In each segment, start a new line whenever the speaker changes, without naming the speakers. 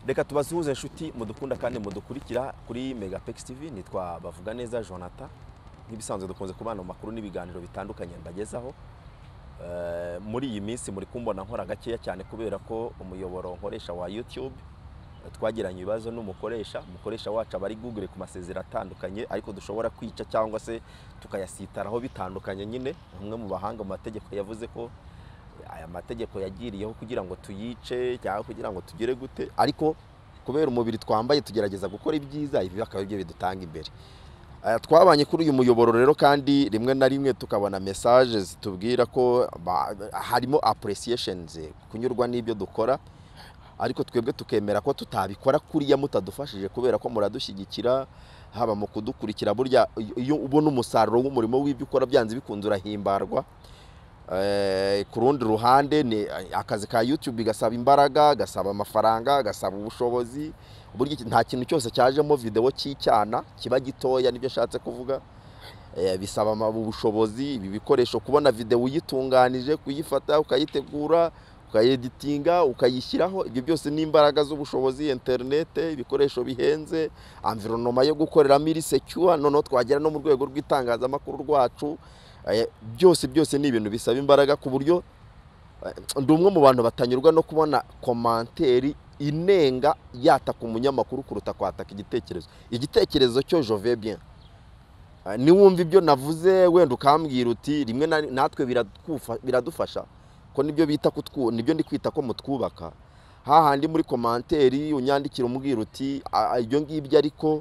reka tubasuhuze inshuti mudukunda kandi mudukurikira kuri megapekisi tivi nitwa bavuga neza jonathan nk'ibisanzwe dukunze kubana mu makuru n'ibiganiro bitandukanye mbagezaho Eh, muri iyi minsi muri kumbona nkora gakeya cyane kubera ko umuyoboro nkoresha wa youtube eh, twagiranye ibibazo n'umukoresha umukoresha wacu aba ari google ku masezera atandukanye ariko dushobora kwica cyangwa se tukayasitaraho bitandukanye nyine umwe mu bahanga mu mategeko yavuze ko aya mategeko yagiriyeho kugira ngo tuyice cyangwa kugira ngo tugire gute ariko kubera umubiri twambaye tugerageza gukora ibyiza ibi akaba ibyo bidutanga imbere Eh, twabanye kuri uyu muyoboro rero kandi rimwe na rimwe tukabona mesaje zitubwira ko ba- harimo apuresiyetions kunyurwa n'ibyo dukora ariko twebwe tukemera ko tutabikora kuriya mutadufashije kubera ko muradushyigikira haba mu kudukurikira burya iyo ubona umusaruro w'umurimo w'ibyo ukora byanze bikunze urahimbarwa Eh, ku rundi ruhande ni akazi ka youtube gasaba imbaraga gasaba amafaranga gasaba ubushobozi burya iki- nta kintu cyose cyajemo videwo cy'icyana kiba gitoya nibyo ashatse kuvuga Eh, bisaba ama- ubushobozi ibi bikoresho kubona videwo uyitunganije kuyifata ukayitegura ukayeditinga ukayishyiraho ibyo byose ni imbaraga z'ubushobozi interinete ibikoresho bihenze amvironoma yo gukoreramo iri secure noneho twagera no mu rwego rw'itangazamakuru rwacu Eh, byose byose ni ibintu bisaba imbaraga ku buryo eh, ndi umwe mu bantu batanyurwa no kubona komanteri inenga yataka umunyamakuru kuruta kwataka igitekerezo igitekerezo cyo jove bien Eh, niwumva ibyo navuze wenda ukambwira uti rimwe na ri- natwe birakufa- biradufasha ko nibyo bita kutwu nibyo ndi kwita ko mutwubaka hahandi muri komanteri unyandikira umbwira uti "Ah, ah, ibyo ngibyo ariko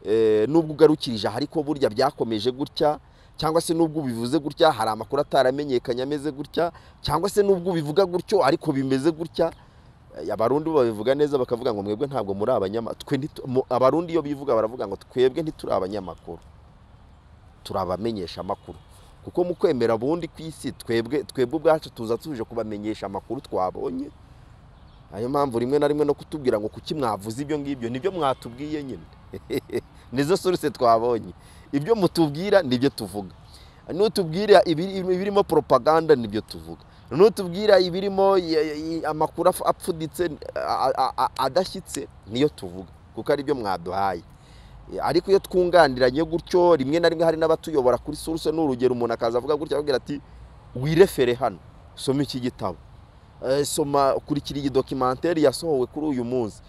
eh, nubwo ugarukirije aha ariko burya byakomeje gutya cyangwa se nubwo ubivuze gutya hari amakuru ataramenyekanye ameze gutya cyangwa se nubwo ubivuga gutyo ariko bimeze gutya Eh, abarundi bo babivuga neza bakavuga ngo mwebwe ntabwo muri abanyama twe ntitu- mu- abarundi iyo bivuga baravuga ngo twebwe ntituri abanyamakuru turi abamenyesha amakuru kuko mu kwemera bundi ku isi twebwe twebwe ubwacu tuza tuje kubamenyesha amakuru twabonye niyo mpamvu rimwe na rimwe no kutubwira ngo kuki mwavuze ibyo ngibyo nibyo mwatubwiye nyine nizo suruse twabonye ibyo mutubwira nibyo tuvuga nutubwira ibiri- ibirimo propaganda nibyo tuvuga nutubwira ibirimo i- i- amakuru apf- apfuditse a- a- a- adashyitse niyo tuvuga kuko aribyo mwaduhaye ariko iyo twunganiranye gutyo rimwe na rimwe hari n'abatuyobora kuri suruse n'urugero umuntu akaza avuga gutya avugira ati wirefere hano soma iki gitabo Eh, soma kurikira iyi dokimenteri yasohowe kuri uyu munsi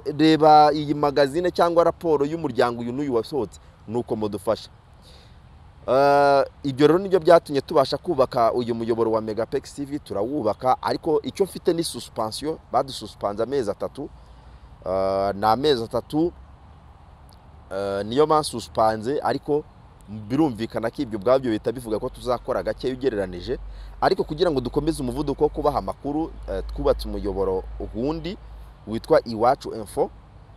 Eh, reba iyi magazine cyangwa raporo y'umuryango uyu n'uyu wasohotse ni uko mudufasha Eh, ibyo rero nibyo byatumye tubasha kubaka uyu muyoboro wa megapex tv turawubaka ariko icyo mfite ni suspensiyo badususpanze amezi atatu Eh, ni amezi atatu Eh, niyo bansuspanze ariko birumvikana ko ibyo ubwabyo bihita bivuga ko tuzakora gake ugereranije ariko kugira ngo dukomeze umuvuduko wo kubaha amakuru eh, twubatse umuyoboro wundi witwa iwacu info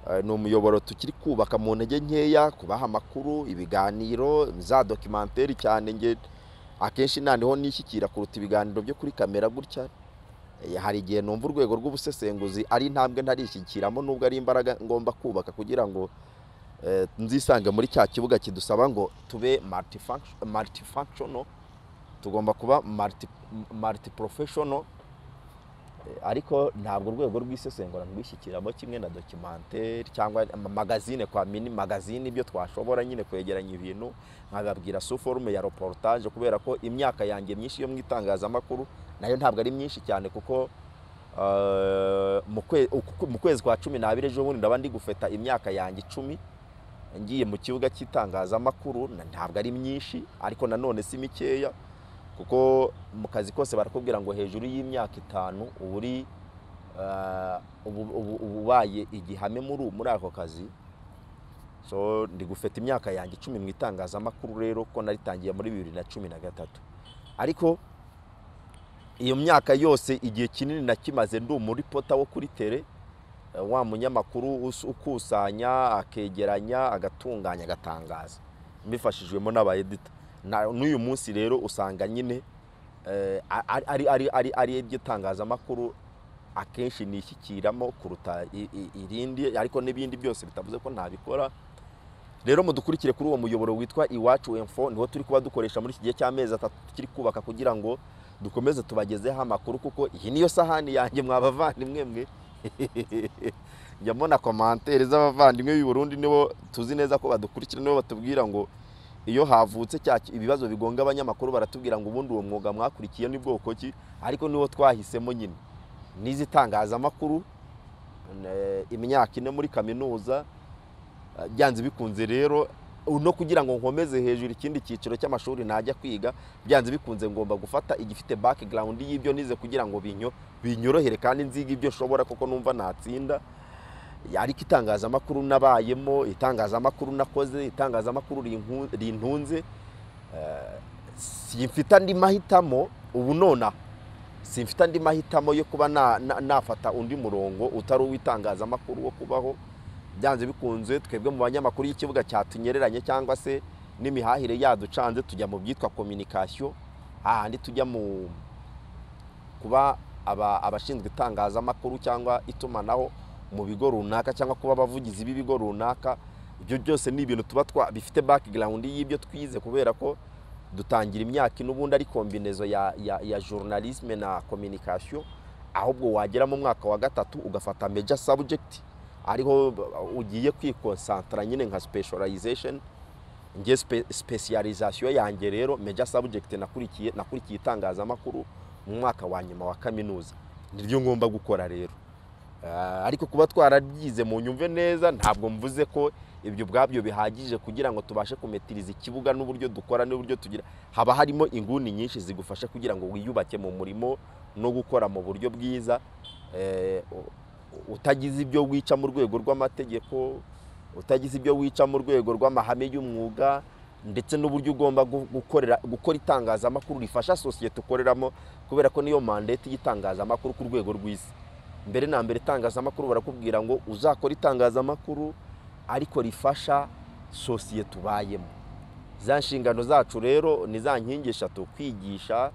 Eh, ni umuyoboro tukiri kubaka mu ntege nkeya kubaha amakuru ibiganiro za dokimenteri cyane nge akenshi naniho nishyikira kuruta ibiganiro byo kuri kamera gutya Eh, hari igihe numva urwego rw'ubusesenguzi ari intambwe ntarishyikiramo nubwo ari imbaraga ngomba kubaka kugira ngo eh, nzisange muri cya kibuga kidusaba ngo tube multifunction- multifunctional tugomba kuba multi- multiprofessional Eh, ariko ntabwo urwego rw'isesengura rwishyikiramo kimwe na dokimenteri cyangwa ama- magazine kwa mini magazine ibyo twashobora nyine kwegeranya ibintu nkababwira su forume ya reportage kubera ko imyaka yanjye myinshi yo mu itangazamakuru nayo ntabwo ari myinshi cyane kuko eh, mu kwe- uku- mu kwezi kwa cumi n'abiri ejo bundi ndaba ndi gufeta imyaka yanjye icumi ngiye mu kibuga cy'itangazamakuru na- ntabwo ari myinshi ariko nanone si mikeya kuko mu kazi kose barakubwira ngo hejuru y'imyaka itanu uba uri eh, ubu- ubu- uba ubaye igihame muri muri ako kazi so ndi gufata imyaka yanjye icumi mu itangazamakuru rero ko naritangiye muri bibiri na cumi na gatatu ariko iyo myaka yose igihe kinini nakimaze ndi umuripota wo kuri tere eh, wa munyamakuru us- ukusanya akegeranya agatunganya agatangaza mbifashijwemo n'abayedita Na- n'uyu munsi rero usanga nyine eh, ari- ari ari ari ari iby'itangazamakuru akenshi nishyikiramo kuruta i- i- irindi ariko n'ibindi byose bitavuze ko ntabikora rero mudukurikire kuri uwo muyoboro witwa iwacu info niwo turi kuba dukoresha muri iki gihe cy'amezi atatu tukiri kubaka kugira ngo dukomeze tubagezeho amakuru kuko iyi niyo sahani yanjye mwabavandimwe mwe njya mbona komantere z'abavandimwe b'i Burundi nibo tuzi neza ko badukurikira nibo batubwira ngo iyo havutse cya ibibazo bigonga abanyamakuru baratubwira ngo ubundi uwo mwuga mwakurikiye ni bwoko ki ariko niwo twahisemo nyine n'izi tangazamakuru eh, imyaka ine muri kaminuza eh, byanze bikunze rero no kugira ngo nkomeze hejuru ikindi cyiciro cy'amashuri najya kwiga byanze bikunze ngomba gufata igifite background y'ibyo nize kugira ngo binyo binyorohere kandi nziga ibyo nshobora kuko numva natsinda ariko itangazamakuru nabayemo itangazamakuru nakoze itangazamakuru rinku- rintunze eh, simfite andi mahitamo ubu nona simfite andi mahitamo yo kuba na- na- nafata undi murongo utari uw'itangazamakuru wo kubaho byanze bikunze twebwe mu banyamakuru y'ikibuga cyatunyereranye cyangwa se n'imihahire yaducanze tujya mu byitwa communication ahandi tujya mu kuba aba- abashinzwe itangazamakuru cyangwa itumanaho mu bigo runaka cyangwa kuba abavugizi b'ibigo runaka ibyo byose ni ibintu tuba twa bifite background y'ibyo twize kubera ko dutangira imyaka ine ubundi ari kombinezo ya, ya, ya journalisme na communication ahubwo wagera mu mwaka wa gatatu ugafata major subject ariho ugiye kwikonsantara nyine nka specialization nge spe, specialization yanjye rero major subject nakurikiye nakurikiye itangazamakuru mu mwaka wa nyuma wa kaminuza niryo ngomba gukora rero Ah, ariko kuba twarabyize mu nyumve neza ntabwo mvuze ko ibyo ubwabyo bihagije kugira ngo tubashe kumetiriza ikibuga n'uburyo dukora n'uburyo tugira haba harimo inguni nyinshi zigufasha kugira ngo wiyubake mu murimo no gukora mu buryo bwiza Eh, u- utagize ibyo wica mu rwego rw'amategeko utagize ibyo wica mu rwego rw'amahame y'umwuga ndetse n'uburyo ugomba gu- gukorera gukora itangazamakuru rifasha sosiyete ukoreramo kubera ko niyo mandate y'itangazamakuru ku rwego rw'isi mbere na mbere itangazamakuru barakubwira ngo uzakora itangazamakuru ariko rifasha sosiyete ubayemo za nshingano zacu rero ni za nkingi eshatu kwigisha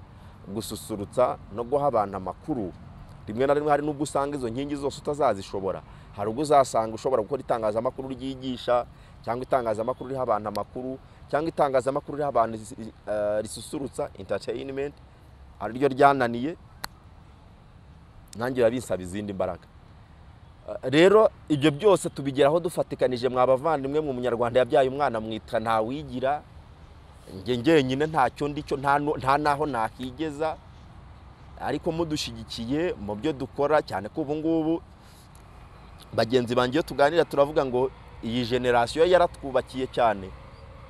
gususurutsa no guha abantu amakuru rimwe na rimwe hari n'ubwo usanga izo nkingi zose utazazishobora hari ubwo uzasanga ushobora gukora itangazamakuru ryigisha cyangwa itangazamakuru riha abantu amakuru cyangwa itangazamakuru riha abantu risi- eh, risusurutsa entertainment ariryo ryananiye nanjye biba binsaba izindi mbaraga Eh, rero ibyo byose tubigeraho dufatikanije mwabavandimwe mu munyarwanda yabyaye umwana mwitwa ntawigira njye njyenyine ntacyo ndicyo nta nu- nta n'aho nakigeza ariko mudushyigikiye mu byo dukora cyane ko ubu ngubu bagenzi banjye iyo tuganira turavuga ngo iyi generasiyo yaratwubakiye cyane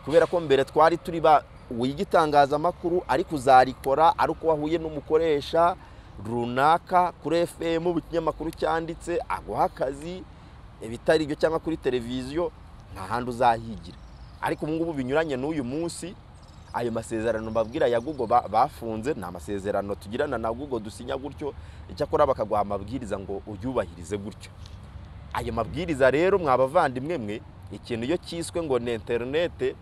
kubera ko mbere twari turi ba wiga itangazamakuru ariko uzarikora ari uko wahuye n'umukoresha runaka kuri fm ikinyamakuru cyanditse aguha akazi ibitari ibyo cyangwa kuri televiziyo nta handi uzahigira ariko ubu ngubu binyuranye n'uyu munsi ayo masezerano mbabwira ya google ba- bafunze ni amasezerano tugirana na google dusinya gutyo icyakora bakaguha amabwiriza ngo uyubahirize gutyo ayo mabwiriza rero mwabavandimwe mwe ikintu iyo cyiswe ngo ni interinete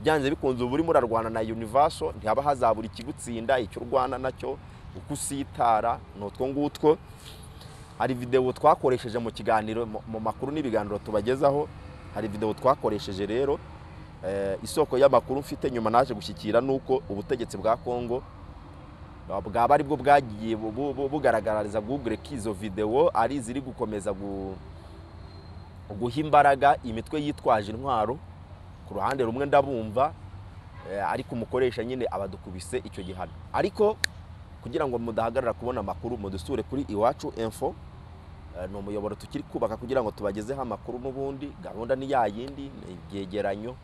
byanze bikunze uba urimo urarwana na univaso ntihaba hazabura ikigutsinda icyo urwana nacyo uko usitara ni utwo ngutwo hari videwo twakoresheje mu kiganiro mu- mu makuru n'ibiganiro tubagezaho hari videwo twakoresheje rero eh, isoko y'amakuru mfite nyuma naje gushyikira nuko ubutegetsi bwa kongo bwaba ari bwo bwagiye bu- bu- bu- bugaragariza google ko izo videwo ari iziri gukomeza gu- guha imbaraga imitwe yitwaje intwaro ku ruhande rumwe ndabumva eh, ariko umukoresha nyine abadukubise icyo gihano ariko kugira ngo mudahagarara kubona amakuru mudusure kuri iwacu info Eh, ni umuyoboro tukiri kubaka kugira ngo tubagezeho amakuru n'ubundi gahunda ni ya yindi ni ibyegeranyo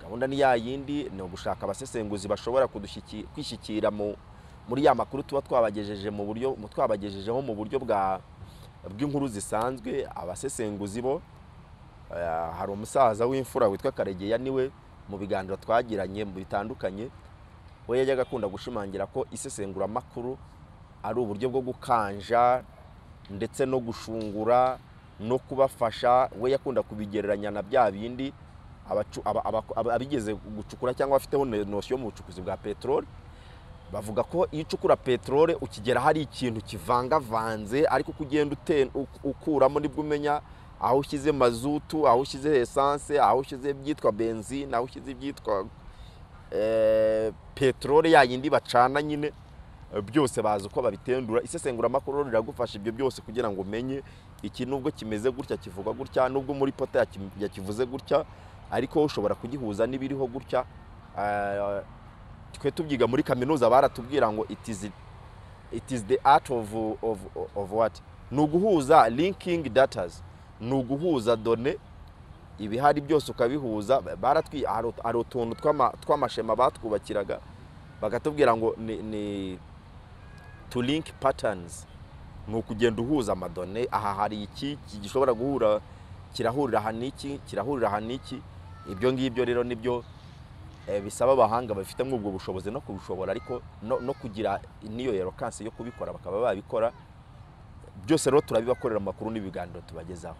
gahunda ni ya yindi ni ugushaka abasesenguzi bashobora kudushyiki- kwishyikira mu muri ya makuru tuba twabagejeje mu buryo mu- twabagejejeho mu buryo bwa bw'inkuru zisanzwe abasesenguzi bo eh, hari umusaza w'imfura witwa karegeya niwe mu biganiro twagiranye mu bitandukanye we yajyaga akunda gushimangira ko isesenguramakuru ari uburyo bwo gukanja ndetse no gushungura no kubafasha we yakunda kubigereranya na bya bindi abacu- aba- aba- aba- abigeze gucukura cyangwa afiteho nosiyo mu bucukuzi bwa peteroli bavuga ko iyo ucukura peteroli ukigera hari ikintu kivangavanze ariko uko ugenda ute- uk- ukuramo nibwo umenya aho ushyize mazutu aho ushyize esanse aho ushyize ibyitwa benzine aho ushyize ibyitwa eh, peteroli ya yindi bacana nyine byose bazi uko babitendura isesenguramakuru riragufasha ibyo byose kugira ngo umenye iki nubwo kimeze gutya kivugwa gutya nubwo muri pota yaki- yakivuze gutya ariko ushobora kugihuza n'ibiriho gutya Eh, twe tubyiga muri kaminuza baratubwira ngo it is it is the art of, of, of what ni uguhuza linking datas ni uguhuza done ibihari byose ukabihuza baratwi hari ut- hari utuntu tw'ama- tw'amashema batwubakiraga bakatubwira ngo ni, ni to link patterns ni ukugenda uhuza amadone aha hari iki iki gishobora guhura kirahurira aha n'iki kirahurira aha n'iki ibyo ngibyo rero nibyo eh, bisaba abahanga bafitemo ubwo bushobozi no kubushobora ariko no, no kugira n'iyo elokansi yo kubikora bakaba babikora byose rero turabibakorera mu makuru n'ibiganiro tubagezaho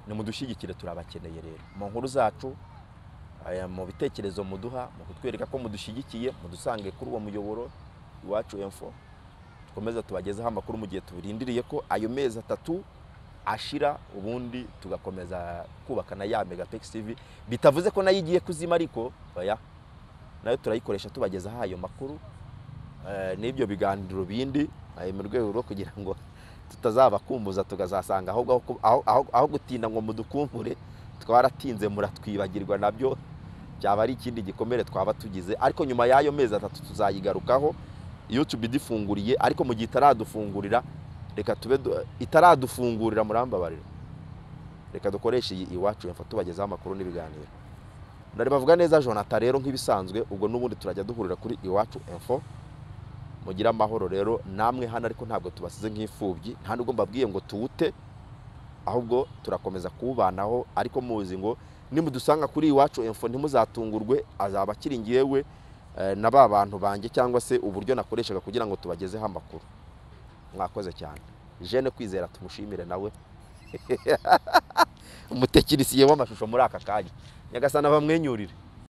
nimudushyigikire turabakeneye rero mu nkuru zacu eh, mu bitekerezo muduha mu kutwereka ko mudushyigikiye mudusange kuri uwo muyoboro iwacu info dukomeza tubagezeho amakuru mu gihe tubirindiriye ko ayo mezi atatu ashira ubundi tugakomeza kubaka na ya megapex tv bitavuze ko nayo igiye kuzima ariko oya nayo turayikoresha tubagezaho ayo makuru eh, n'ibyo biganiro bindi eh, mu rwego rwo kugira ngo tutazabakumbuza tugazasanga ahubwo aho ku- aho- aho- aho gutinda ngo mudukumbure twaratinze muratwibagirwa nabyo byaba ari ikindi gikomere twaba tugize ariko nyuma y'ayo mezi atatu tuzayigarukaho iyo tubidifunguriye ariko mu gihe itaradufungurira reka tube du- itaradufungurira murambabarira reka dukoreshe iyi iwacu info tubagezaho amakuru n'ibiganiro nari bavuga neza jonathan rero nk'ibisanzwe ubwo n'ubundi turajya duhurira kuri iwacu info mugire amahoro rero namwe hano ariko ntabwo tubasize nk'imfubyi nta nubwo mbabwiye ngo tuwute ahubwo turakomeza kuwubanaho ariko muzi ngo nimudusanga kuri iwacu info ntimuzatungurwe azaba akiri ngewe eh, na ba bantu banjye cyangwa se uburyo nakoreshaga kugira ngo tubagezeho amakuru mwakoze cyane jene kwizera tumushimire nawe umutekinisiye w'amashusho muri aka kanya nyagasana bamwenyurire